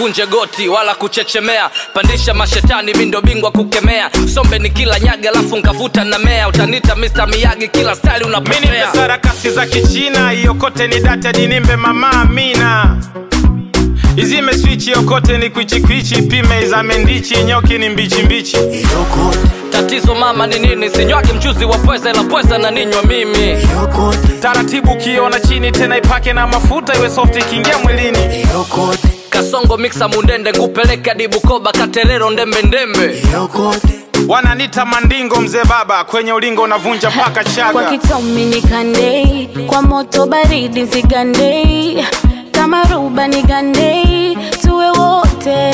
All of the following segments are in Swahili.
usikunje goti wala kuchechemea pandisha mashetani mi ndo bingwa kukemea sombe ni kila nyaga alafu nkavuta na mea utanita Mr. miyagi kila style mini unapopea sarakasi za kichina iokote ni data dinimbe mama amina izime swichi yokote ni kwichikwichi pime izame ndichi nyoki ni mbichimbichi Yokote, tatizo mama ni nini sinywagi mchuzi wa pweza ila pweza na ninywa mimi yokote, taratibu ukiona chini tena ipake na mafuta iwe soft ikiingia mwilini yokote, kasongo miksa mundende ngupeleke hadi bukoba katerero ndembe ndembe yokote. wananita mandingo mzee baba kwenye ulingo unavunja mpaka kwa chaga kitomi nikandei kwa moto baridi zigandei kama ruba nigandei tuwe wote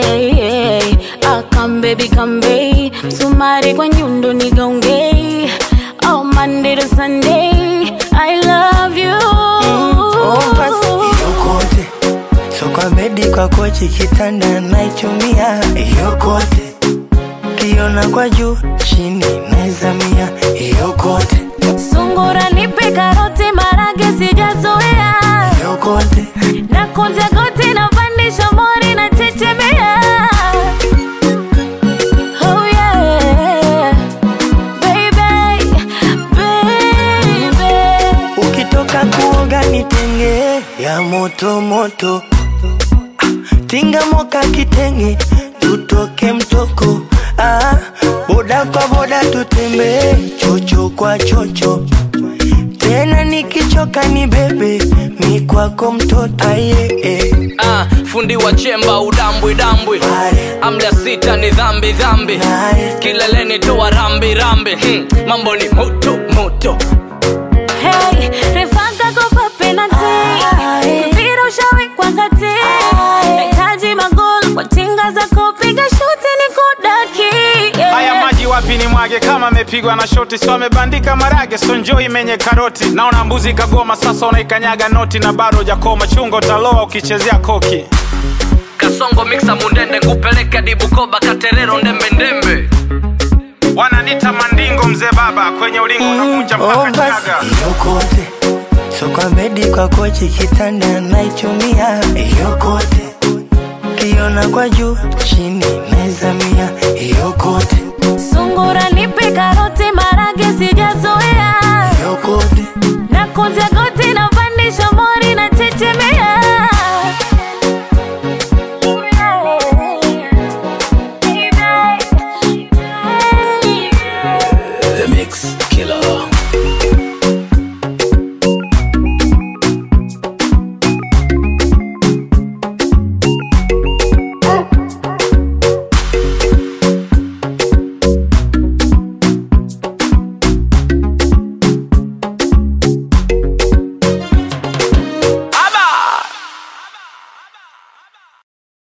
akambebi kambei msumari kwa nyundo nigaungei oh, Monday to Sunday I love you Oh, basi yokote, so kwa bedi kwa kochi kitanda naichumia yokote, kiona kwa juu chini naizamia yokote, sungura nipe karoti marage sijazoea yokote, na kunja goti na pandisha mori na chechemea oh yeah baby baby ukitoka kuoga nitenge ya moto moto, Ah, tinga moka kitenge tutoke mtoko, ah, boda kwa boda tutembee chocho kwa chocho tena nikichoka ni bebe mi kwako mtoto aye eh. ah, fundi wa chemba udambwi dambwi Pale, amla sita ni dhambi dhambi pale, kileleni toa rambi rambi hmm. mambo ni moto moto Hey, refanga kopa penalty. Mpira ushawekwa kati. Nahitaji magoli kwa tinga za kupiga shuti ni kudaki. Yeah. haya maji wapi ni mwage kama amepigwa na shoti so amebandika marage so njoo imenye karoti naona mbuzi kagoma sasa unaikanyaga noti na bado jakoma chungo taloa ukichezea koki kasongo miksa mundende ngupeleke hadi bukoba katerero ndembe ndembe wananita mandingo mzee baba kwenye ulingo unavunja oh, mpaka basi chaga yokote so kwa bedi kwa kochi kitanda naichumia yokote kiona kwa juu chini naizamia yokote